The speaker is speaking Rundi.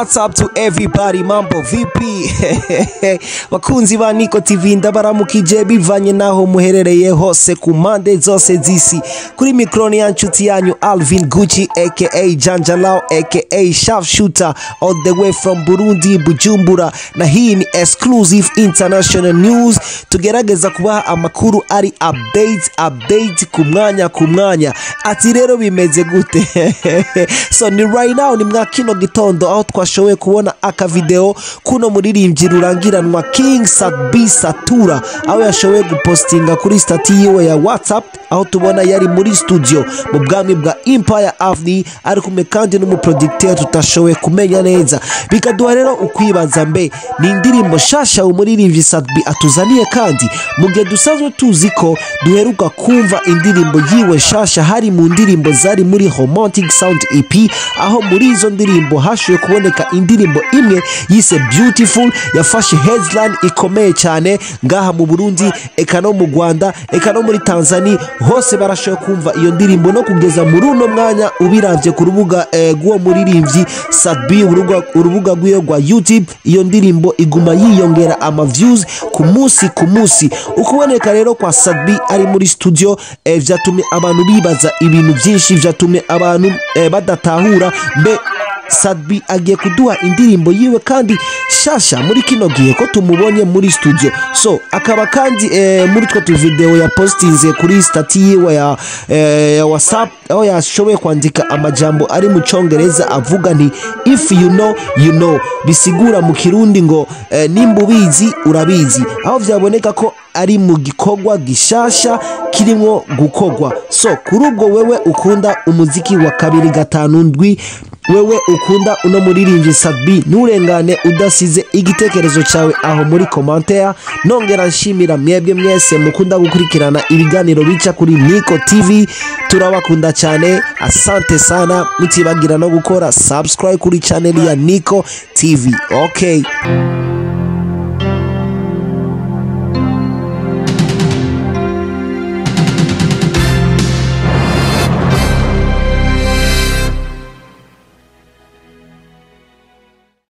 What's up to everybody mambo vipi bakunzi ba Niko TV ndabaramukije bivanye naho muherereye hose ku mpande zose z'isi kuri mikroni ya nshuti yanyu Alvin Gucci aka Janjalao aka Sharpshooter all the way from Burundi Bujumbura na hii ni exclusive international news tugerageza kubaha amakuru ari update update ku mwanya ku mwanya ati rero bimeze gute so ni right now ni mwa kino gitondo aho twashoboye kubona akavideo kuno muririmbyi rurangiranwa King Sadbi Satura aho yashoboye gupostinga kuri stati yiwe ya WhatsApp aho tubona yari muri studio mu bwami bwa Empire Avenue ari kumwe kandi n'umuproducteur tutashoboye kumenya neza bikaduha rero ukwibaza mbe ni indirimbo shasha umuririmbyi Sadbi atuzaniye kandi mu gihe dusanzwe tuzi ko duheruka kumva indirimbo yiwe shasha hari mu ndirimbo zari muri Romantic Sound EP aho muri izo ndirimbo hashoboye kuboneka indirimbo imwe yise Beautiful yafashe headline ikomeye cyane ngaha mu Burundi eka no mu Rwanda eka no muri Tanzania hose barashoboye kumva iyo ndirimbo no kugeza muri uno mwanya ubiravye ku rubuga eh, rw'uwo muririmbyi Sadbi urubuga urubuga rwiwe rwa YouTube iyo ndirimbo iguma yiyongera ama views ku munsi ku munsi ukuboneka rero kwa Sadbi ari muri studio eh, vyatumye abantu bibaza ibintu byinshi vyatumye abantu eh, badatahura mbe Sadbi agiye kuduha indirimbo yiwe kandi shasha muri kino gihe ko tumubonye muri studio so akaba kandi eh, muri two tuvideo yapostinze kuri stati yiwe ya, eh, ya whatsapp aho yashoboye kwandika amajambo ari mu congereza avuga nti if you know you know bisigura mu kirundi ngo eh, nimba ubizi urabizi aho vyaboneka ko ari mu gikorwa gishasha kirimo gukorwa so kuri ubwo wewe ukunda umuziki wa kabiri gatanu ndwi wewe ukunda uno muririmbyi Sadbi nturengane udasize igitekerezo cyawe aho muri commentaire nongera nshimira mwebwe mwese mukunda gukurikirana ibiganiro bica kuri Niko TV turabakunda cyane asante sana mutibagira no gukora subscribe kuri channel ya Niko TV okay